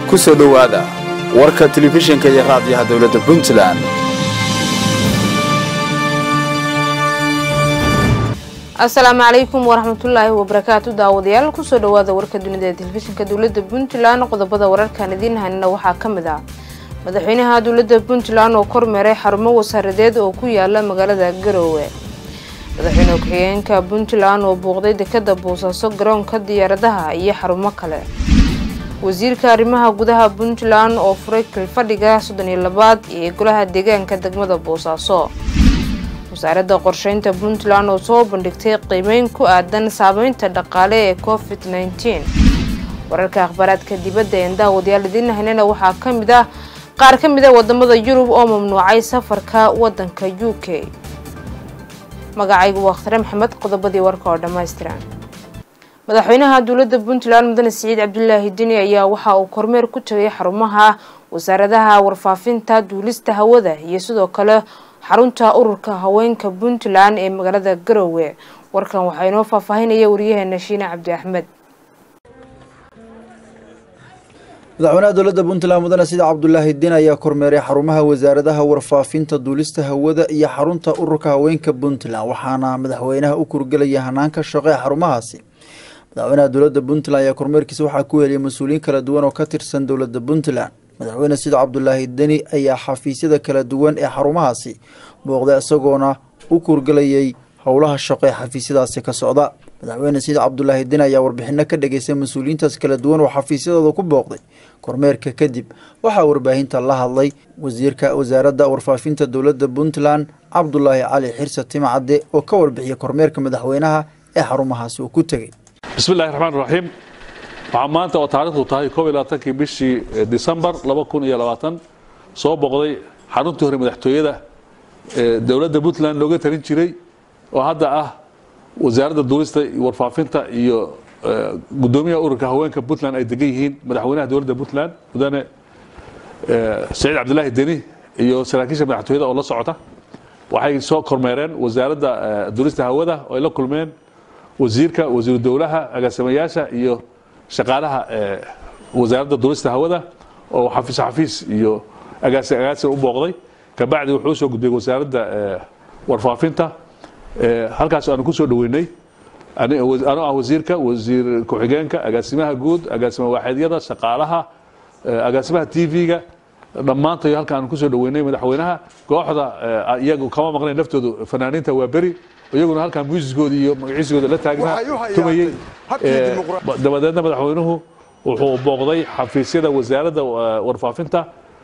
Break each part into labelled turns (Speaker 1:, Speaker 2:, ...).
Speaker 1: ku soo dhowaada warka telefishinka iyo raadiyaha dowladda puntland
Speaker 2: asalaamu calaykum waraxmatullaahi wabarakaatu daawadayaal kusoo dhowaada warka dunida ee telefishinka dowladda puntland qodobada wararkan idiin hanina waxaa ka mid ah madaxweynaha dowladda puntland oo kormeeray xarumo wasaaradeed oo ku yaala magaalada garoowe madaxweyne ku-xigeenka puntland oo buuqday dekada boosaaso garoonka diyaaradaha iyo xarumo kale wasiirka arrimaha gudaha puntland oo furay kilfadhiga soddon iyo labaad ee golaha deegaanka degmada boosaaso wasaaradda qorsheynta puntland oo soo bandhigtay qiimeyn ku aadan saameynta dhaqaale ee covid nneteen wararka akhbaaraadka dibadda een daawadayaal idiin haynana waxaa ka mid ah qaar ka mid a wadamada yurub oo mamnuucay safarka wadanka u k magacaygu waa khtare maxamed qodobadii warka oo dhammaystiran madaxweynaha dowladda puntland mudane siciid cabdulaahi dini ayaa waxa uu kormeer ku tagay xarumaha wasaaradaha warfaafinta duulista hawada iyo sidoo kale xarunta ururka haweenka puntland ee magaalada garoowe warkan waxaa inoo faahfaahinaya wariyaheena shiine cabdi axmed
Speaker 3: madaxweynaha dowladda puntland mudane sida cabdulaahi diin ayaa kormeeray xarumaha wasaaradaha warfaafinta duulista hawada iyo xarunta ururka haweenka puntland waxaana madaxweynaha u kurgelaya hanaanka shaqo ee xarumahaasi madaxweynaha dowladda puntland ayaa kormeerkiisa waxaa ku heliyay mas-uuliyiin kala duwan oo ka tirsan dowladda puntland madaxweyne sida cabdulaahi deni ayaa xafiisyada kala duwan ee xarumahaasi booqday isagoona u kurgelayay howlaha shaqo ee xafiisyadaasi ka socda madaxweyne sida cabdulaahi deni ayaa warbixino ka dhageystay mas-uuliyiintaas kala duwan oo xafiisyadooda ku booqday kormeerka kadib waxaa warbaahinta la hadlay wasiirka wasaaradda warfaafinta dowladda puntland cabdulaahi cali xirse timacadde oo ka warbixiyay kormeerka madaxweynaha ee xarumahaasi uu ku tegey
Speaker 4: bismillahi raxmaan raxiim waxaa maanta oo taarikhdu tahay koob iyo labaatankii bishii disembar laba kun iyo labaatan soo boqday xaruntii hore madaxtooyada dowladda puntland looga talin jiray oo hadda ah wasaaradda duulista warfaafinta iyo gudoomiyaha ururka haweenka puntland ay degan yihiin madaxweynaha dowladda puntland mudane saciid cabdilaahi deni iyo saraakiisha madaxtooyada oo la socota waxay soo kormeereen wasaaradda duulista hawada oo ay la kulmeen wasiirka wasiiru dowlaha agaasimayaasha iyo shaqaalaha wasaaradda duulista hawada oo xafiis xafiis iyo agaasi agaasi u booqday kabacdi wuxuu soo gudbay wasaaradda warfaafinta halkaas aanu ku soo dhoweynay anoo ah wasiirka wasiir ku-xigeenka agaasimaha guud agaasima waaxeedyada shaqaalaha agaasimaha t v-ga dhammaantayo halka aanu kusoo dhoweynay madaxweynaha kooxda iyagu kama maqnayn naftoodu fanaaniinta waa beri iyaguna halkaa muusiskooda iyo magaciisigooda la taagnaa tumayey dabadeedna madaxweynuhu wuxuu booqday xafiisyada wasaaradda warfaafinta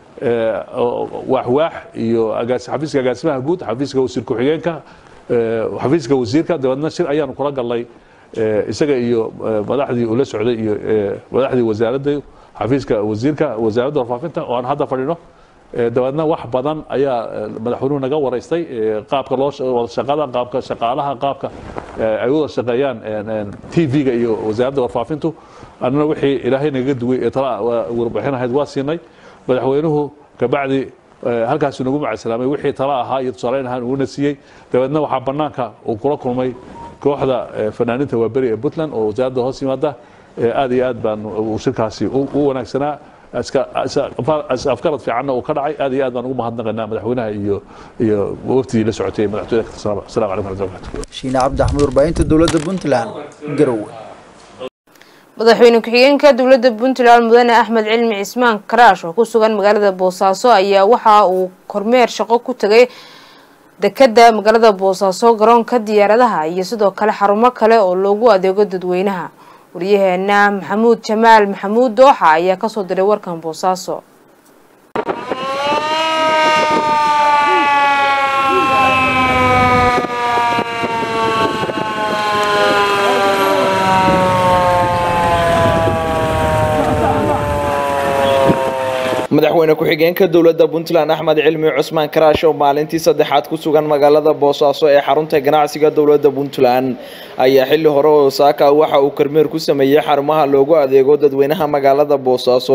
Speaker 4: waaxwaax iyo xafiiska agaasimaha guud xafiiska wasiir ku-xigeenka xafiiska wasiirka dabeedna shir ayaanu kula galnay isaga iyo madaxdii ula socday iyo madaxdii wasaaradda xafiiska wasiirka wasaaradda warfaafinta oo aan hadda fadhino dabeedna wax badan ayaa madaxweynuhu naga waraystay qaabka loo wada shaqada qaabka shaqaalaha qaabka ay wada shaqeeyaan t v-ga iyo wasaaradda warfaafintu annana wixii ilaahay nagaga duway ee tala warbixin ahayd waa siinay madaxweynuhu kabacdi halkaasu nagu macadsalaamay wixii tala ahaa iyo tusaaleyn ahaan uuna siiyey dabeedna waxaa banaanka uu kula kulmay kooxda fanaaniinta waaberi ee puntland oo wasaaradda hoos yimaada aad iyo aad baan shirkaasi u wanaagsanaa afkarad fiicanna uu ka dhacay aad iyo aad baan ugu mahadnaqaynaa madaxweynaha iyo iyo waftigii la socotay madaxtooyada ka tirsanaba assalamu calaykum warahmatullahi wabarakatuh
Speaker 3: shiine cabdi axmed warbaahinta dowladda puntland garowe
Speaker 2: madaxweyne ku-xigeenka dowladda puntland mudane axmed cilmi cismaan karaash oo ku sugan magaalada boosaaso ayaa waxa uu kormeer shaqo ku tegay dekada magaalada boosaaso garoonka diyaaradaha iyo sidoo kale xarumo kale oo loogu adeego dadweynaha waryaheena maxamuud jamaal maxamuud dooxa ayaa kasoo diray warkan boosaaso
Speaker 5: madaxweyne ku-xigeenka dowladda puntland axmed cilmi cusmaan karaash oo maalintii saddexaad ku sugan magaalada boosaaso ee xarunta ganacsiga dowladda puntland ayaa xilli hore oo saaka waxa uu kormeer ku sameeyey xarumaha loogu adeego dadweynaha magaalada boosaaso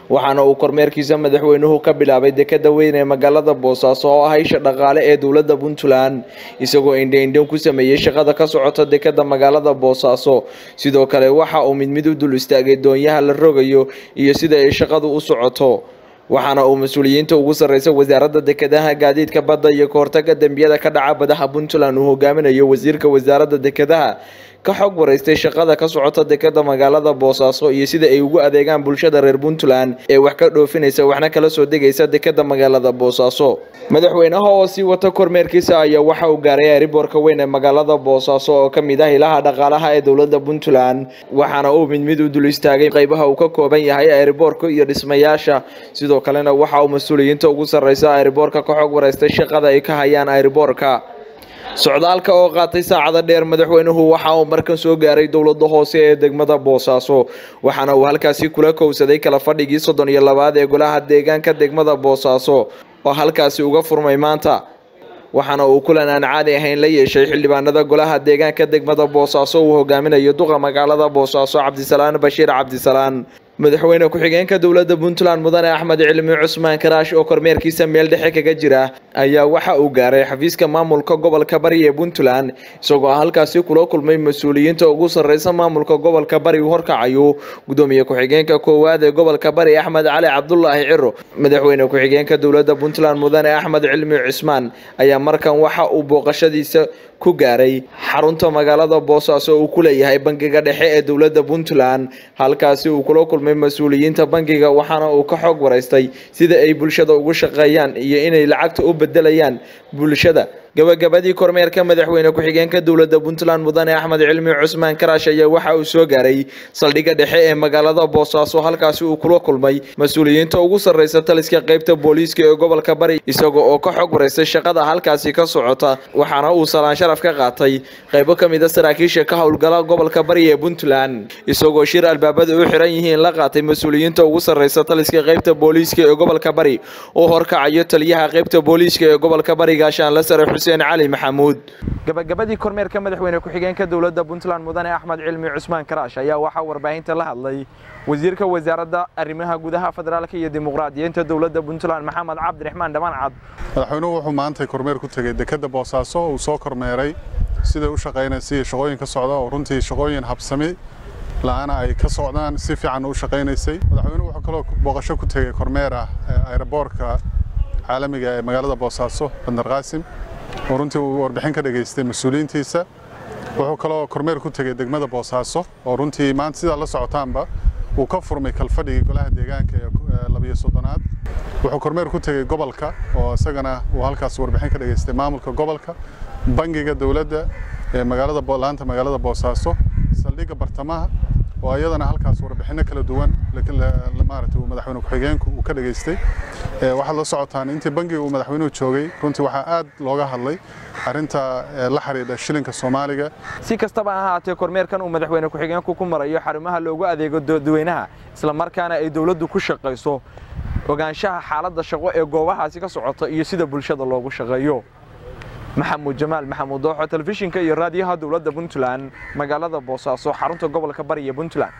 Speaker 5: waxaana uu kormeerkiisa madaxweynuhu ka bilaabay dekada weyn ee magaalada boosaaso oo ah isha dhaqaale ee dowladda puntland isagoo indhaindhan ku sameeyey shaqada ka socota dekada magaalada boosaaso sidoo kale waxa uu mid mid u dul istaagay doonyaha la rogayo iyo sida ay shaqadu u socoto waxaana uu mas-uuliyiinta ugu sarreysa wasaaradda dekedaha gaadiidka badda iyo kahortaga dembiyada ka dhaca badaha puntland uu hogaaminayo wasiirka wasaaradda dekedaha ka xog waraystay shaqada ka socota dekada magaalada boosaaso iyo sida ay ugu adeegaan bulshada reer puntland ee wax ka dhoofinaysa waxna kala soo degaysa dekada magaalada boosaaso madaxweynaha oo sii wata kormeerkiisa ayaa waxa uu gaaray ariboorka weyn ee magaalada boosaaso oo ka mid ah ilaha dhaqaalaha ee dowladda puntland waxaana uu mid mid u dul istaagay qaybaha uu ka kooban yahay ariboorka iyo dhismayaasha sidoo kalena waxa uu mas-uuliyiinta ugu sarreysa ariboorka ka xog waraystay shaqada ay ka hayaan ariboorka socdaalka oo qaatay saacada dheer madaxweynuhu waxa uu markan soo gaaray dowlada hoose ee degmada boosaaso waxaana uu halkaasi kula kowsaday kala fadhigii soddon iyo labaad ee golaha deegaanka degmada boosaaso oo halkaasi uga furmay maanta waxaana uu kulan aan caadi ahayn la yeeshay xildhibaanada golaha deegaanka degmada boosaaso uu hogaaminayo duqa magaalada boosaaso cabdisalaan bashiir cabdisalaan madaxweyne ku-xigeenka dowladda puntland mudane axmed cilmi cusmaan karaash oo kormeerkiisa meel dhexe kaga jira ayaa waxa uu gaaray xafiiska maamulka gobolka bari ee puntland isagoo halkaasi kula kulmay mas-uuliyiinta ugu sarreysa maamulka gobolka bari uu horkacayo gudoomiye ku-xigeenka koowaad ee gobolka bari axmed cali cabdulaahi ciro madaxweyne ku-xigeenka dowladda puntland mudane axmed cilmi cusmaan ayaa markan waxa uu booqashadiisa ku gaaray xarunta magaalada boosaaso uu ku leeyahay bangiga dhexe ee dowladda puntland halkaasi uu kula kulmay mas-uuliyiinta bangiga waxaana uu ka xog waraystay sida ay bulshada ugu shaqeeyaan iyo inay lacagta u bedelayaan bulshada gabagabadii kormeerka madaxweyne ku-xigeenka dowladda puntland mudane axmed cilmi cusmaan karaash ayaa waxa uu soo gaaray saldhigga dhexe ee magaalada boosaaso halkaasi uu kula kulmay mas-uuliyiinta ugu sarreysa taliska qeybta booliiska ee gobolka bari isaga oo ka xog waraystay shaqada halkaasi ka socota waxaana uu salaan sharaf ka qaatay qaybo ka mid a saraakiisha ka howlgala gobolka bari ee puntland isagoo shir albaabada u xiran yihiin la qaatay mas-uuliyiinta ugu sarreysa taliska qeybta booliiska ee gobolka bari oo horkacayo taliyaha qeybta booliiska ee gobolka bari gaashaanla sare xuseen cali maxamuud gabagabadii kormeerka madaxweyne ku-xigeenka dowladda puntland mudane axmed cilmi cusmaan karaash ayaa waxaa warbaahinta la hadlay wasiirka wasaaradda arrimaha gudaha federaalka iyo dimuqraadiyiinta dowladda puntland maxamed cabdiraxmaan dhamaan cad
Speaker 6: madaxweynuhu wuxuu maantay kormeer ku tegey dekadda boosaaso uu soo kormeeray siday u shaqaynaysa iyo shaqooyin ka socda oo runtii shaqooyin habsami la-aana ay ka socdaan si fiican u shaqaynaysay madaxweynuhu wuxuu kaloo booqasho ku tegey kormeer ah aeroboortka caalamiga ee magaalada boosaaso bandar qaasim oo runtii uu warbixin ka dhageystay mas-uuliyiintiisa wuxuu kaloo kormeer ku tegey degmada boosaaso oo runtii maanta sidaa la socotaanba uu ka furmay kalfadhigii golaha deegaanka ee labiyo soddonaad wuxuu kormeer ku tegey gobolka oo isagana uu halkaas warbixin ka dhageystay maamulka gobolka bangiga dowladda ee magaalada laanta magaalada boosaaso saldhigga bartamaha oo iyadana halkaas warbixino kala duwan maaragtay uu madaxweyne ku-xigeenku uu ka dhageystay waxaad la socotaan intii bangiga uu madaxweynuhu joogay runtii waxaa aad looga hadlay arrinta la xidhiidha shilinka soomaaliga
Speaker 5: si kastaba ha ahaatee kormeerkan uu madaxweyne ku-xigeenku ku marayo xarumaha loogu adeego dadweynaha isla markaana ay dowladdu ku shaqayso ogaanshaha xaaladda shaqo ee goobahaasi ka socota iyo sida bulshada loogu shaqeeyo maxamuud jamaal maxamuud dooxo telefishinka iyo raadiyaha dowladda puntland magaalada boosaaso xarunta gobolka bari ee puntland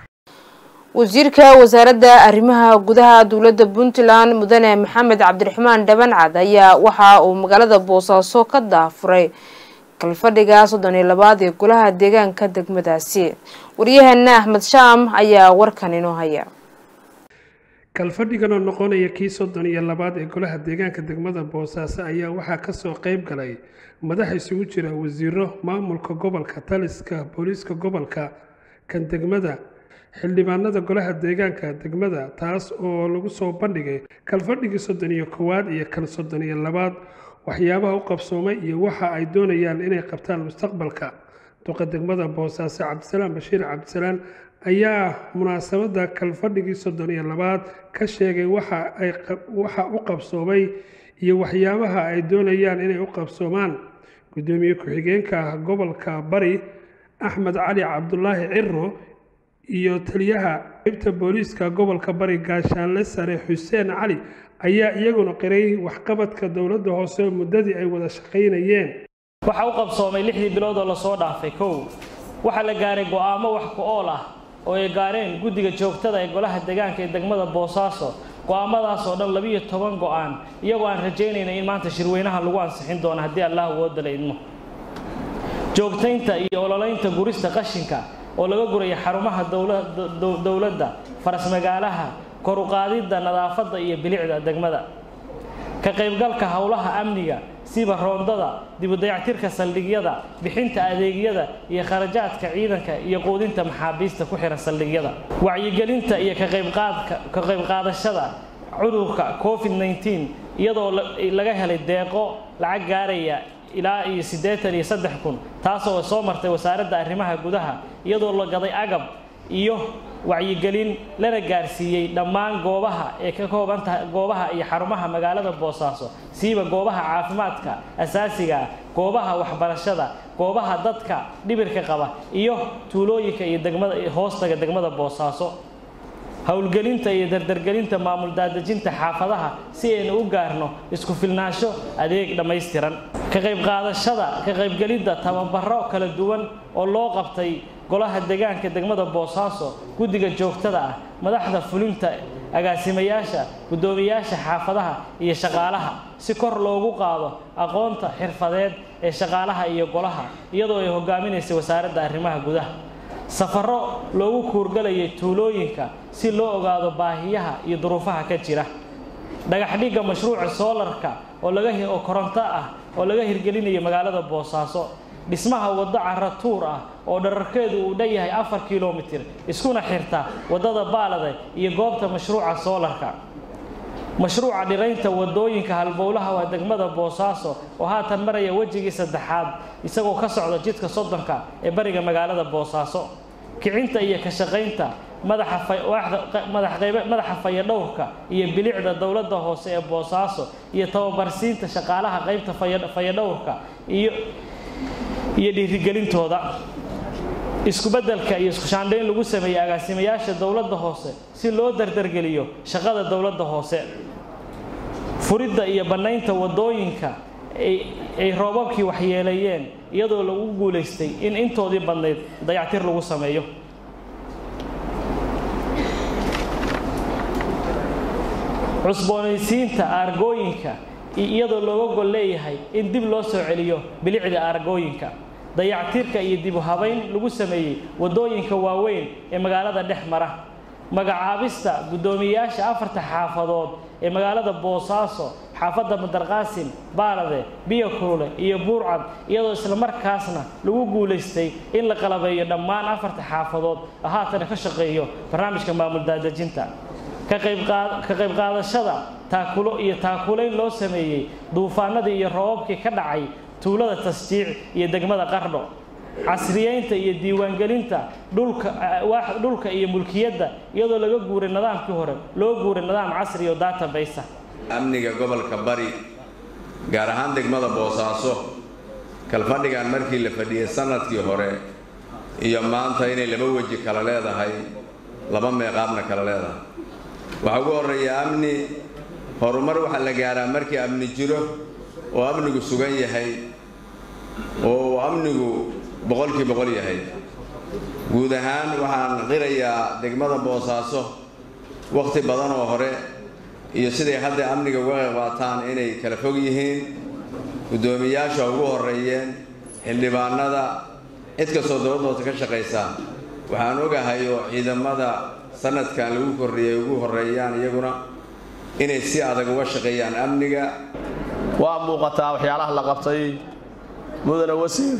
Speaker 2: wasiirka wasaaradda arrimaha gudaha dowladda puntland mudane maxamed cabdiraxmaan dhabancad ayaa waxa uu magaalada boosaaso ka daafuray kalfadhiga soddon iyo labaad ee golaha deegaanka degmadaasi waryaheena axmed shaam ayaa warkan inoo haya
Speaker 7: kalfadhigan oo noqonaya kii soddon iyo labaad ee golaha deegaanka degmada boosaaso ayaa waxaa kasoo qeyb galay madax isugu jira wasiiro maamulka gobolka taliska booliiska gobolka kan degmada xildhibaanada golaha deegaanka degmada taas oo lagu soo bandhigay kalfadhigii soddon iyo kowaad iyo kan soddon iyo labaad waxyaabaha u qabsoomay iyo waxa ay doonayaan inay qabtaan mustaqbalka duqa degmada boosaaso cabdisalaam bashiir cabdisalaan ayaa munaasabada kalfadhigii soddon iyo labaad ka sheegay waxa ay waxa u qabsoomay iyo waxyaabaha ay doonayaan inay u qabsoomaan gudoomiye ku-xigeenka gobolka bari axmed cali cabdulaahi ciro iyo taliyaha qeybta booliiska gobolka bari gaashaanle sare xuseen cali ayaa iyaguna qiray waxqabadka dowladda hoose muddadii ay wada shaqaynayeen
Speaker 8: waxaa u qabsoomay lixdii bilood oo lasoo dhaafay kow waxaa la gaaray go'aamo wax ku ool ah oo ay gaareen guddiga joogtada ee golaha deegaanka ee degmada boosaaso go-aamadaas oo dhan labiyo toban go-aan iyagoo aan rajaynayna in maanta shirweynaha lagu ansixin doono haddii allah woodala idmo joogtaynta iyo ololaynta gurista qashinka oo laga guraya xarumaha dowladda farasmagaalaha koruqaadidda nadaafadda iyo bilicda degmada ka qaybgalka howlaha amniga siba roondada dibudayactirka saldhigyada bixinta adeegyada iyo kharajaadka ciidanka iyo quudinta maxaabiista ku xihan saldhigyada wacyigelinta iyo ka qaybqaadashada cudurka covid 19 iyadoo laga helay deeqo lacag gaaraya ilaa iyo siddeetan iyo saddex kun taasoo soo martay wasaaradda arrimaha gudaha iyadoo la gaday agab iyo wacyigelin lana gaarsiiyey dhammaan goobaha ee ka kooban tahay goobaha iyo xarumaha magaalada boosaaso siiba goobaha caafimaadka asaasiga ah goobaha waxbarashada goobaha dadka dhibirka qaba iyo tuulooyinka iyo degmada hoostaga degmada boosaaso howlgelinta iyo dardargelinta maamul daadejinta xaafadaha si aynu u gaarno isku filnaansho adeeg dhammaystiran ka qayb qaadashada ka qaybgelidda tababaro kala duwan oo loo qabtay golaha deegaanka degmada boosaaso guddiga joogtada ah madaxda fulinta agaasimayaasha guddoomiyaasha xaafadaha iyo shaqaalaha si kor loogu qaado aqoonta xirfadeed ee shaqaalaha iyo golaha iyadoo ay hogaaminaysay wasaaradda arrimaha gudaha safaro loogu kuurgalayay tuulooyinka si loo ogaado baahiyaha iyo duruufaha ka jira dhagaxdhigga mashruuca soolarka oo laga oo koronto ah oo laga hirgelinayo magaalada boosaaso dhismaha waddo cara tuur ah oo dherarkeedu uu dhan yahay afar kilomitir iskuna xirta waddada baalade iyo goobta mashruuca soolarka mashruuca dhiraynta wadooyinka halbowlaha waa degmada boosaaso oo haatan maraya wejigii saddexaad isagoo ka socda jidka soddonka ee bariga magaalada boosaaso kicinta iyo ka shaqaynta madaxa fayadhowrka iyo bilicda dowladda hoose ee boosaaso iyo tababarsiinta shaqaalaha qaybta fayadhowrka iyo iyo dhiirigelintooda iskubedelka iyo iskushaandhayn lagu sameeyey agaasimayaasha dowladda hoose si loo dardargeliyo shaqada dowladda hoose furidda iyo bannaynta waddooyinka ay roobabkii waxyeeleeyeen iyadoo lagu guulaystay in intoodii badnayd dayactir lagu sameeyo cusboonaysiinta aargooyinka iyadoo looga gol leeyahay in dib loo soo celiyo bilicda aargooyinka dayactirka iyo dib u habayn lagu sameeyey waddooyinka waaweyn ee magaalada dhex mara magacaabista guddoomiyeyaasha afarta xaafadood ee magaalada boosaaso xaafadda madarqaasim baalade biyo kulule iyo buurcad iyadoo islamarkaasna lagu guulaystay in la qalabeeyo dhammaan afarta xaafadood oo haatana ka shaqeeyo barnaamijka maamul daadejinta ka qayb qaadashada taakulo iyo taakulayn loo sameeyey duufaanadii iyo roobabkii ka dhacay tuulada tasjiic iyo degmada qardho casriyeynta iyo diiwaangelinta dhulka iyo mulkiyadda iyadoo laga guuray nidaamkii hore loo guuray nidaam casri oo database
Speaker 9: amniga gobolka bari gaar ahaan degmada boosaaso kalfadhigan markii la fadhiyey sanadkii hore iyo maanta inay laba weji kala leedahay laba meeqaabna kala leedahay waxaa ugu horreeya amni horumar waxaa la gaaraa markii amni jiro oo amnigu sugan yahay oo uu amnigu boqolkii boqol yahay guud ahaan waxaan qirayaa degmada boosaaso wakhti badan oo hore iyo siday hadda amniga uga qayb qaataan inay kala fog yihiin guddoomiyaasha ugu horreeyeen xildhibaanada cid kastoo dowladda hoose ka shaqaysa waxaan ogahay oo ciidamada sanadkan lagu kordhiyay ugu horreeyaan iyaguna inay si adag uga shaqeeyaan amniga
Speaker 10: waa muuqataa waxyaalaha la qabtay mudane wasiir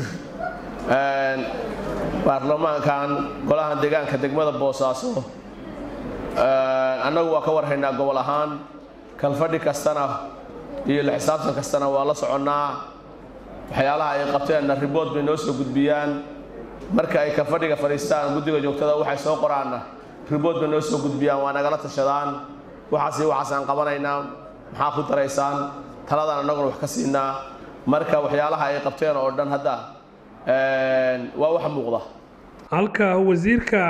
Speaker 10: baarlamaankan golahan deegaanka degmada boosaaso annagu waa ka warhaynaa gobol ahaan kalfadhi kastana iyo la xisaabtan kastana waa la soconnaa waxyaalaha ay qabteenna ribood bay noo soo gudbiyaan marka ay kalfadhiga fadhiistaan guddiga joogtada waxay soo qoraanna ribood bay noo soo gudbiyaan waa nagala tashadaan waxaas iyo waxaasaan qabanaynaa maxaa ku daraysaan taladaan annaguna wax ka siinaa marka waxyaalaha ay qabteen oo dhan hadda waa wax muuqda
Speaker 7: halka wasiirka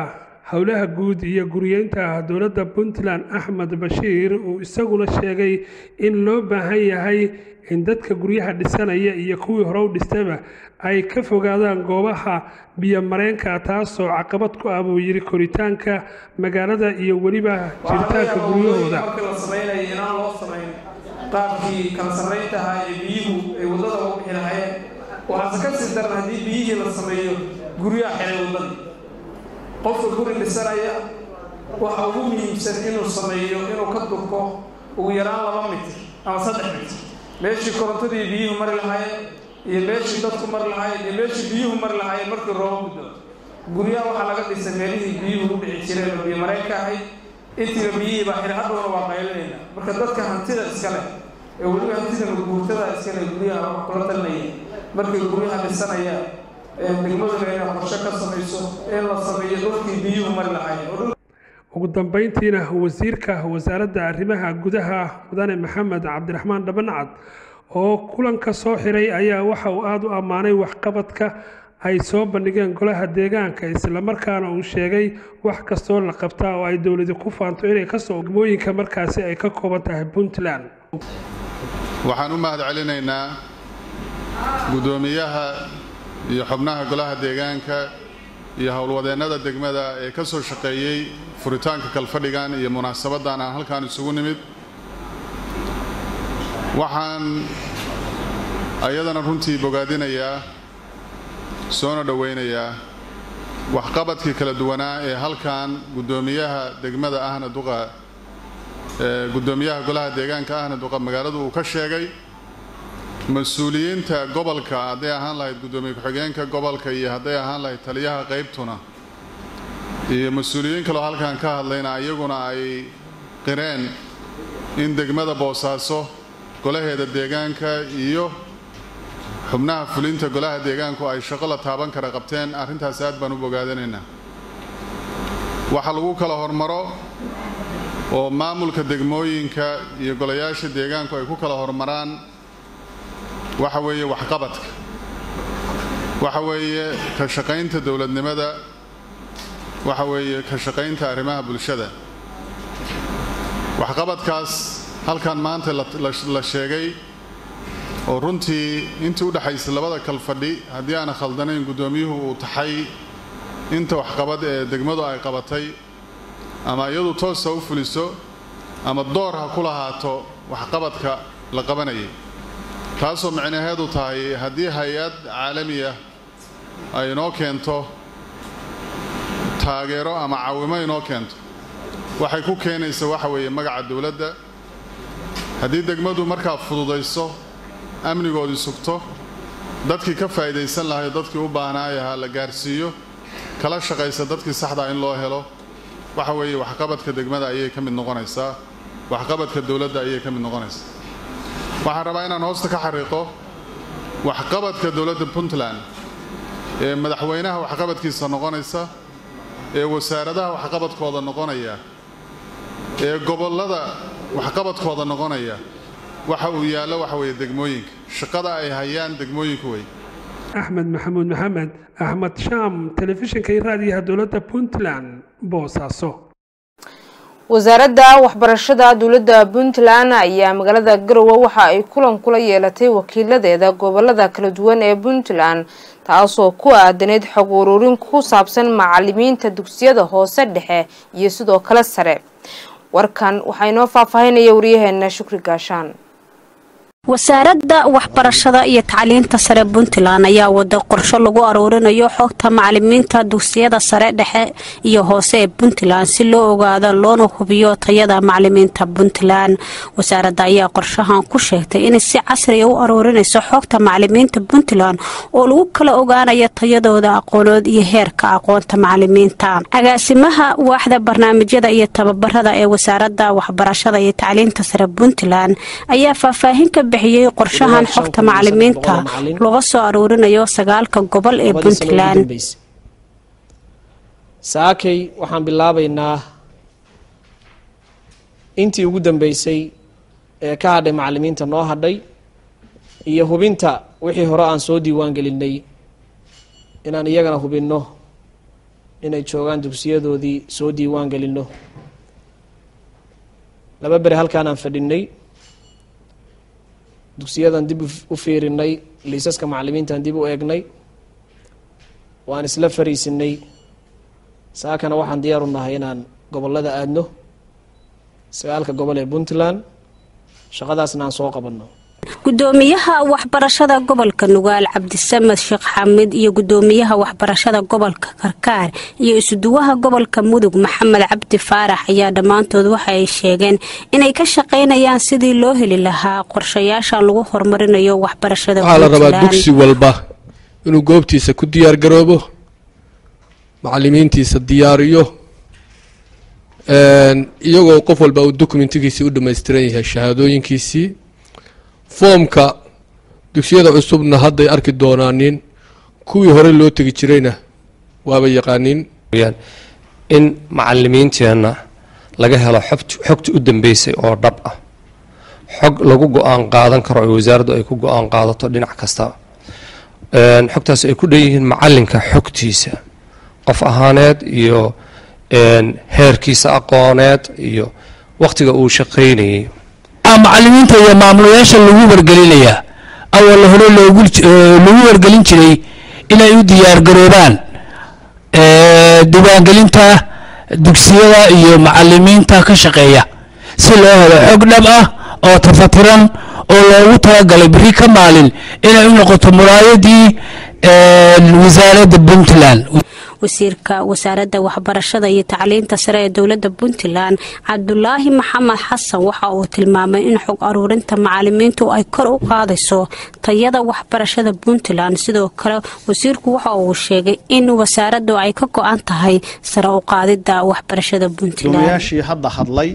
Speaker 7: howlaha guud iyo guriyeynta dowladda puntland axmed bashiir uu isaguna sheegay in loo baahan yahay in dadka guryaha dhisanaya iyo kuwii hore u dhistayba ay ka fogaadaan goobaha biyomareenka taasoo caqabad ku ah buu yidhi koritaanka magaalada iyo weliba jiritaanka guryahooda
Speaker 11: marka la samaynayo inaan loo samayn qaabkii kala sarraynta ahaa ee biyuhu ay waddada ugu bixi lahayeen waxaase ka sii daran haddii biyihii la sameeyo guryaha xiray waddadii qofka guri dhisanaya waxa ugu muhiimsan inuu sameeyo inuu ka durko ugu yaraan laba mitir ama saddex mitir meeshii korontadii biyuhu mari lahaayeen iyo meeshii dadku mari lahaayeen iyo meeshii biyuhu mari lahaayeen markii rooba guddo guryaha waxaa laga dhisay meelihii biyuhu u dhici jireen oo biyo mareenka ahayd intiiba biyihii baa xidhay hadhowna waa qaylinayna marka dadka hantida iska leh ee weliba hantida guurtada iska leh guryaha wax kula talinaya markay guryaha dhisanayaan degmaduna inay qorshe ka samayso in la sameeyo dhulkii biyuhu mari lahaayeen
Speaker 7: ugu dambeyntiina wasiirka wasaaradda arrimaha gudaha mudane maxamed cabdiraxmaan dhabancad oo kulanka soo xiray ayaa waxa uu aada u ammaanay waxqabadka ay soo bandhigeen golaha deegaanka islamarkaana uu sheegay wax kastoo la qabtaa oo ay dowladi ku faanto inay kasoo degmooyinka markaasi ay ka kooban tahay puntland
Speaker 6: waxaan u mahad celinaynaa guddoomiyaha iyo xubnaha golaha deegaanka iyo howlwadeennada degmada ee ka soo shaqeeyey furitaanka kalfadhigan iyo munaasabaddan aan halkaan isugu nimid waxaan ayadana runtii bogaadinayaa soona dhowaynayaa waxqabadkii kala duwanaa ee halkan guddoomiyaha degmada ahna duqa guddoomiyaha golaha deegaanka ahna duqa magaaladu uu ka sheegay mas-uuliyiinta gobolka hadday ahaan lahayd guddoomiye ku-xigeenka gobolka iyo hadday ahaan lahayd taliyaha qaybtuna iyo mas-uuliyiin kaloo halkan ka hadlayna iyaguna ay qireen in degmada boosaaso golaheeda deegaanka iyo xubnaha fulinta golaha deegaanku ay shaqo la taaban kara qabteen arrintaas aad baan u bogaadanaynaa waxa lagu kala hormaro oo maamulka degmooyinka iyo golayaasha deegaanku ay ku kala hormaraan waxa weeye waxqabadka waxa weeye ka shaqaynta dowladnimada waxa weeye ka shaqaynta arrimaha bulshada waxqabadkaas halkan maanta la sheegay oo runtii intii u dhexaysay labada kalfadhi haddii aana khaldanayn guddoomiyuhu uu taxay inta waxqabad ee degmadu ay qabatay ama iyadu toosa u fuliso ama door ha ku lahaato waxqabadka la qabanayay taasoo micnaheedu tahay haddii hay-ad caalamiya ay inoo keento taageero ama caawimo inoo keento waxay ku keenaysa waxa weeye magaca dowladda haddii degmadu markaa fududayso amnigoodii sugto dadkii ka faa'iidaysan lahayo dadkii u baahnaayahaa la gaarsiiyo kala shaqaysa dadkii saxdaa in loo helo waxa weeye waxqabadka degmada ayay ka mid noqonaysaa waxqabadka dowladda ayay ka mid noqonaysaa waxaan rabaa inaan hoosta ka xariiqo waxqabadka dowladda puntland ee madaxweynaha waxqabadkiisa noqonaysa ee wasaaradaha waxqabadkooda noqonaya ee gobollada waxqabadkooda noqonaya waxa uu yaallo waxa weeye degmooyinka shaqada ay hayaan degmooyinku wey
Speaker 7: axmed maxamuud maxamed axmed shaam telefishinka iyo raadiyaha dowladda puntland boosaaso
Speaker 2: wasaaradda waxbarashada dowladda puntland ayaa magaalada garowe waxa ay kulan kula yeelatay wakiiladeeda gobolada kala duwan ee puntland taasoo ku aadaneyd xog ururin ku saabsan macalimiinta dugsiyada hoose dhexe iyo sidoo kale sare warkan waxaa inoo faahfaahinaya waryaheena shukri gaashaan
Speaker 12: wasaaradda waxbarashada iyo tacliinta sare puntland ayaa wada qorsho lagu aruurinayo xogta macalimiinta dugsiyada sare dhexe iyo hoose ee puntland si loo ogaado loona hubiyo tayada macalimiinta puntland wasaaradda ayaa qorshahan ku sheegtay inay si casriya u aruurinayso xogta macalimiinta puntland oo lagu kala ogaanayo tayadooda aqoonood iyo heerka aqoonta macalimiinta agaasimaha waaxda barnaamijyada iyo tababarada ee wasaaradda waxbarashada iyo tacliinta sare puntland ayaa faahfaahin ka bixiyey qorshahan xogta macalimiinta laga soo aruurinayo sagaalka gobol ee puntland
Speaker 13: saakay waxaan bilaabaynaa intii ugu dambeysay ee ka hadhay macalimiinta noo hadhay iyo hubinta wixii hore aan soo diiwaan gelinay inaan iyagana hubinno inay joogaan dugsiyadoodii soo diiwaan gelino laba beri halkaan aan fadhinay dugsiyadan dib u fiirinay liisaska macalimiintaan dib u eegnay waan isla fariisinay saakana waxaan diyaar u nahay inaan gobollada aadno sagaalka gobol ee puntland shaqadaasna aan soo qabanno
Speaker 12: gudoomiyaha waxbarashada gobolka nugaal cabdisamed sheekh xamid iyo gudoomiyaha waxbarashada gobolka karkaar iyo isuduwaha gobolka mudug maxamed cabdi faarax ayaa dhammaantood waxa ay sheegeen inay ka shaqaynayaan sidii loo heli lahaa qorshayaasha lagu horumarinayo waxbarashada
Speaker 14: waxaa la rabaa dugsi walba inuu goobtiisa ku diyaar garoobo macalimiintiisa diyaariyo iyagoo qof walba uu dokumentigiisii u dhammaystiran yahay shahaadooyinkiisii foomka dugsiyada cusubna hadday arki doonaanin kuwii hore loo tegi jirayna waaba yaqaaniin
Speaker 15: in macalimiinteenna laga helo xogta u dambeysay oo dhab ah xog lagu go-aan qaadan karo oo wasaaraddu ay ku go-aan qaadato dhinac kasta xogtaas ay ku dhan yihiin macalinka xogtiisa qof ahaaneed iyo heerkiisa aqooneed iyo wakhtiga uu shaqaynayay
Speaker 16: macalimiinta iyo maamulayaasha lagu wargelinayaa awalla hore lagu wargelin jiray inay u diyaargaroobaan diiwaangelinta dugsiyada iyo macalimiinta ka shaqeeya si loo helo xog dhab ah oo tafatiran oo loogu talagalay beri ka maalin inay u noqoto muraayadii wasaaradda puntland
Speaker 12: wasiirka wasaaradda waxbarashada iyo tacliinta sare ee dowladda puntland cabdulaahi maxamed xasan waxa uu tilmaamay in xog aruurinta macalimiintu ay kor u qaadayso tayada waxbarashada puntland sidoo kale wasiirku waxa uu sheegay in wasaaraddu ay ka go-an tahay sare u qaadida waxbarashada puntland
Speaker 17: gudoomiyaashii hadda hadlay